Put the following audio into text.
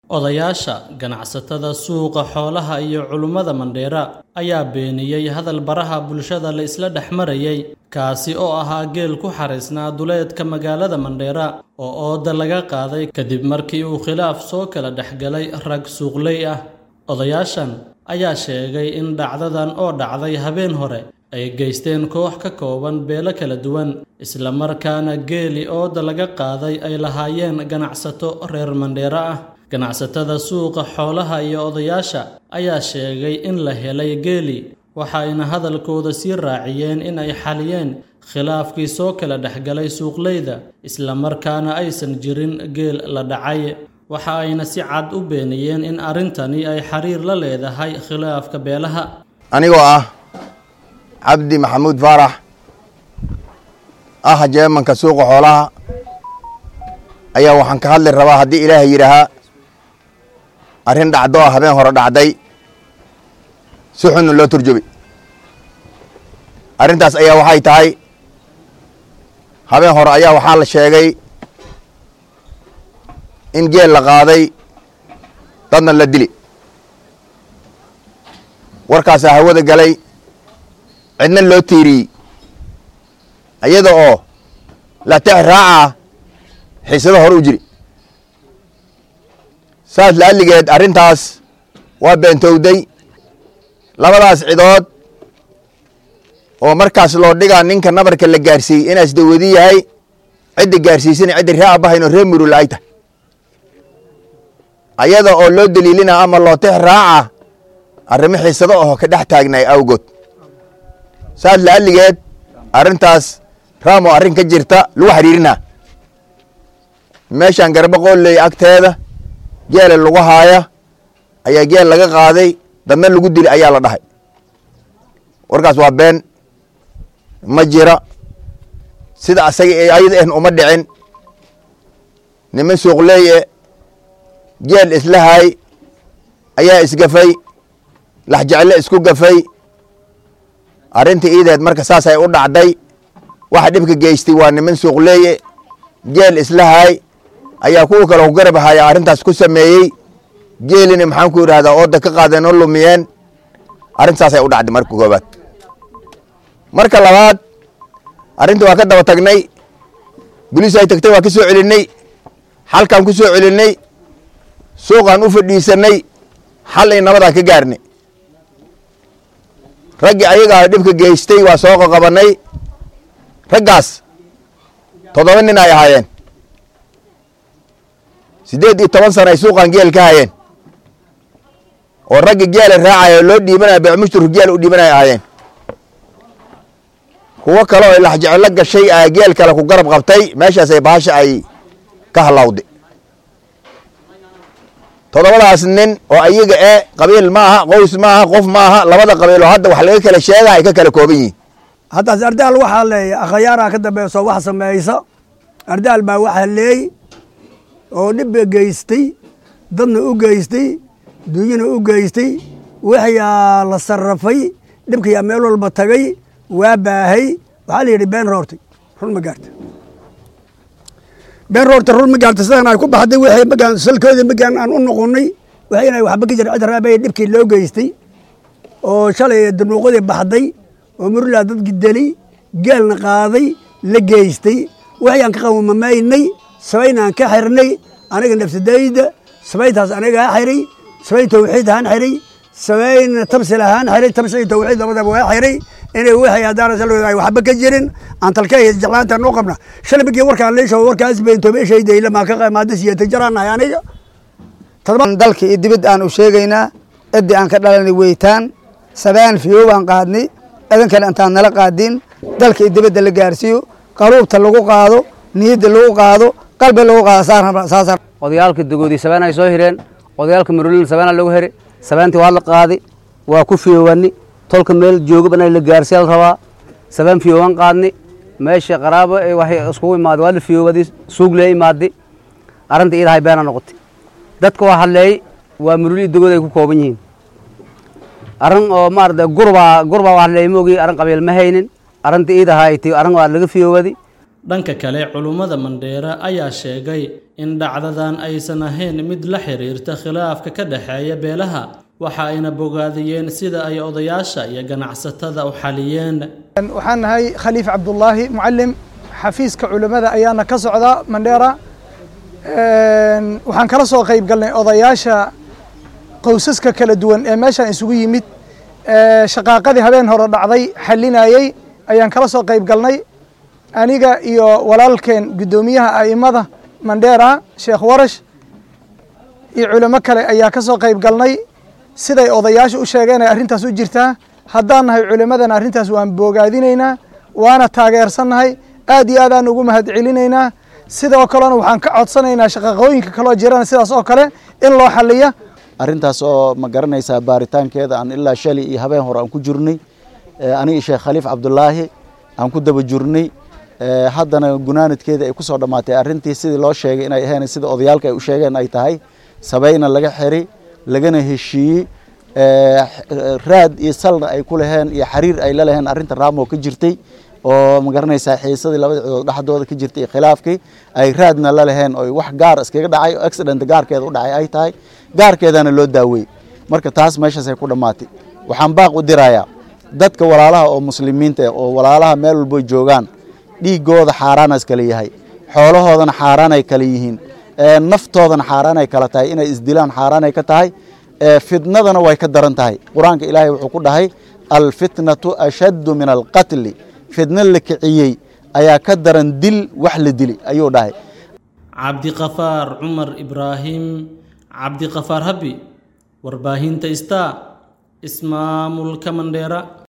Odayaasha, ganacsatada suuqa xoolaha iyo culummada Mandheera ayaa beeniyey hadal baraha bulshada la isla dhex marayay kaasi oo ahaa geel ku xariisnaa duleedka magaalada Mandheera oo ooda laga qaaday kadib markii uu khilaaf soo kala dhexgalay rag suuqley ah. Odayaashan ayaa sheegay in dhacdadan oo dhacday habeen hore ay geysteen koox ka kooban beelo kala duwan, isla markaana geelii ooda laga qaaday ay lahaayeen ganacsato reer Mandheera ah. Ganacsatada suuqa xoolaha iyo odayaasha ayaa sheegay in la helay geelii, waxayna hadalkooda sii raaciyeen in ay xaliyeen khilaafkii soo kala dhexgalay suuqleyda, isla markaana aysan jirin geel la dhacay. Waxa ayna si cad u beeniyeen in arrintani ay xiriir la leedahay khilaafka beelaha. anigoo ah cabdi maxamuud faarax ah jeemanka suuqa xoolaha ayaa waxaan ka hadli rabaa haddii ilaahay yidhaahaa arrin dhacdo ah habeen hore dhacday si xunna loo turjubay arrintaas ayaa waxay tahay habeen hore ayaa waxaa la sheegay in geel la qaaday dadna la dili warkaasaa hawada galay cidna loo tiiriyey iyada oo latex raaca xiisado hore u jiri saas la'alligeed arrintaas waa beentowday labadaas cidood oo markaas loo dhigaa ninka nabarka la gaarsiiyey inaas dawadi yahay cidda gaarsiisana cidda ree abahayn oo ree murula ay tahay ayada oo loo daliilina ama loo tex raaca arrimo xiisado aho ka dhex taagnaay awgood saas la'alligeed arrintaas raamo arrin ka jirta lagu xiriirinaa meeshaan garba qooley agteeda geela lagu haaya ayaa geel laga qaaday dadna lagu dili ayaa la dhahay warkaas waa been ma jira sida asaga ayada ehn uma dhicin niman suuqleeye geel isla haay ayaa isgafay laxjeclo isku gafay arrintii iideed marka saas ay u dhacday waxa dhibka geystay waa niman suuqleeye geel isla haay ayaa kuwa kale ku garab haya arrintaas ku sameeyey geelina maxaan ku yidhahdaa ooda ka qaadeen oo lumiyeen arrintaasay u dhacday marka koobaad marka labaad arrintii waa ka daba tagnay boliis ay tagtay waa ka soo celinay xalkaan ku soo celinay suuqaan u fadhiisanay xal ay nabadaan ka gaarnay raggii ayagaa dhibka geystay waa soo qaqabanay raggaas toddoba nin ay ahaayeen siddeed iyo toban sana ay suuqan geel ka hayeen oo raggi geela raacaya loo dhiibanaya beecmushturka geel u dhiibanaya ahaayeen kuwo kale oo laxjecelo gashay a geel kale ku garab qabtay meeshaasay baasha ay ka halawday toddobadaas nin oo ayaga e qabiil ma aha qoys ma aha qof ma aha labada qabiil oo hadda wax laga kala sheega ay ka kala kooban yihiin haddaas ardaal waxaa leeya akhayaaraa ka dambayso wax samaysa ardaal baa waxaa leey oo dhibba geystay dadna u geystay duunyana u geystay waxyaa la sarrafay dhibkayaa meel walba tagay waa baahay waxaa la yidhi been roortay run ma gaarta been roorta run ma gaarta sidan ay ku baxday wixii magaan salkooda magaan aan u noqonnay waxay inay waxba ka jira cid raabay dhibkii loo geystay oo shalay danuuqadii baxday oo murlaa dadki deli geelna qaaday la geystay waxyaan ka qawmamaynay sabaynaan ka xirnay aniga nafsadayda sabayntaas anigaa xiray sabayn tawxiid ahaan xiray sabayn tamsil ahaan xiray tamsil tawxiid labadaba waa xiray inay wixii haddaan ay waxba ka jirin aan talka iyo jeclaanta noo qabna shalay markii warkaan leesho warkaas beentoobe shaydayla maa ka qaamaada siyata jaraanahay aniga dalka iyo dibad aan u sheegaynaa ciddii aan ka dhalanay weytaan sabaan fiyow aan qaadnay idankale intaan nala qaadin dalka iyo dibadda la gaarsiiyo qaluubta lagu qaado niyadda lagu qaado qalbi lagu qaado saasaan odayaalka dagoodii sabaan ay soo hireen odayaalka marolina sabaana lagu heri sabaantii waa la qaaday waa ku fiyoowani tolka meel jooga banaa la gaarsiya la rabaa sabaan fiyoowan qaadni meesha qaraabo waxay iskugu imaaday waa la fiyoowadi suug lee imaaday arrinta iidahay beena noqotay dadka waa hadleey waa marolii dagood ay ku kooban yihiin arrin oo maarata gurbaa gurbaa waa hadleey moogi arrin qabiil ma haynin arrinta iidahay ti arrin waa laga fiyoowadi dhanka kale culummada mandheera ayaa sheegay in dhacdadan aysan ahayn mid la xiriirta khilaafka ka dhexeeya beelaha waxa ayna bogaadiyeen sida ay odayaasha iyo ganacsatada u xaliyeen waxaan nahay khaliif cabdullaahi mucalim xafiiska culimmada ayaana ka socda mandheera waxaan kala soo qayb galnay odayaasha qowsaska kala duwan ee meeshaan isugu yimid shaqaaqadii habeen hore dhacday xalinayey ayaan kala soo qayb galnay aniga iyo walaalkeen guddoomiyaha a'imada mandheera sheekh warash iyo culimo kale ayaa ka soo qayb galnay siday odayaasha u sheegeen ay arrintaas u jirtaa haddaan nahay culimmadana arrintaas waan boogaadinaynaa waana taageersannahay aad iyo aadaan ugu mahad celinaynaa sidoo kalena waxaan ka codsanaynaa shaqaqooyinka kaloo jirana sidaas oo kale in loo xaliya arrintaas oo ma garanaysaa baaritaankeeda aan ilaa shali iyo habeen hore aan ku jirnay aniga sheekh khaliif cabdulaahi aan ku daba jirnay haddana gunaanadkeeda ay ku soo dhammaatay arrintii sidii loo sheegay inay ahayn sida odayaalka ay u sheegeen ay tahay sabayna laga xiray lagana heshiiyey raad iyo salna ay ku laheen iyo xariir ay la laheen arrinta raamo ka jirtay oo ma garanaysaa xiisadii labada cidood dhexdooda ka jirtay iyo khilaafkii ay raadna la laheen oo wax gaar iskaga dhacay oo accident gaarkeeda u dhacay ay tahay gaarkeedana loo daawey marka taas meeshaas ay ku dhammaatay waxaan baaq u dirayaa dadka walaalaha oo muslimiinta oo walaalaha meel walbo joogaan dhiigooda xaaraanaas kala yahay xoolahoodana xaaraanay kala yihiin naftoodana xaaraanay kala tahay inay isdilaan xaaraanay ka tahay fitnadana way ka daran tahay qur-aanka ilaahay wuxuu ku dhahay alfitnatu ashaddu min alqatli fitno la kiciyey ayaa ka daran dil wax la dili ayuu dhahay cabdiqafaar cumar ibraahim cabdiqafaar habi warbaahinta star ismaamulka mandheera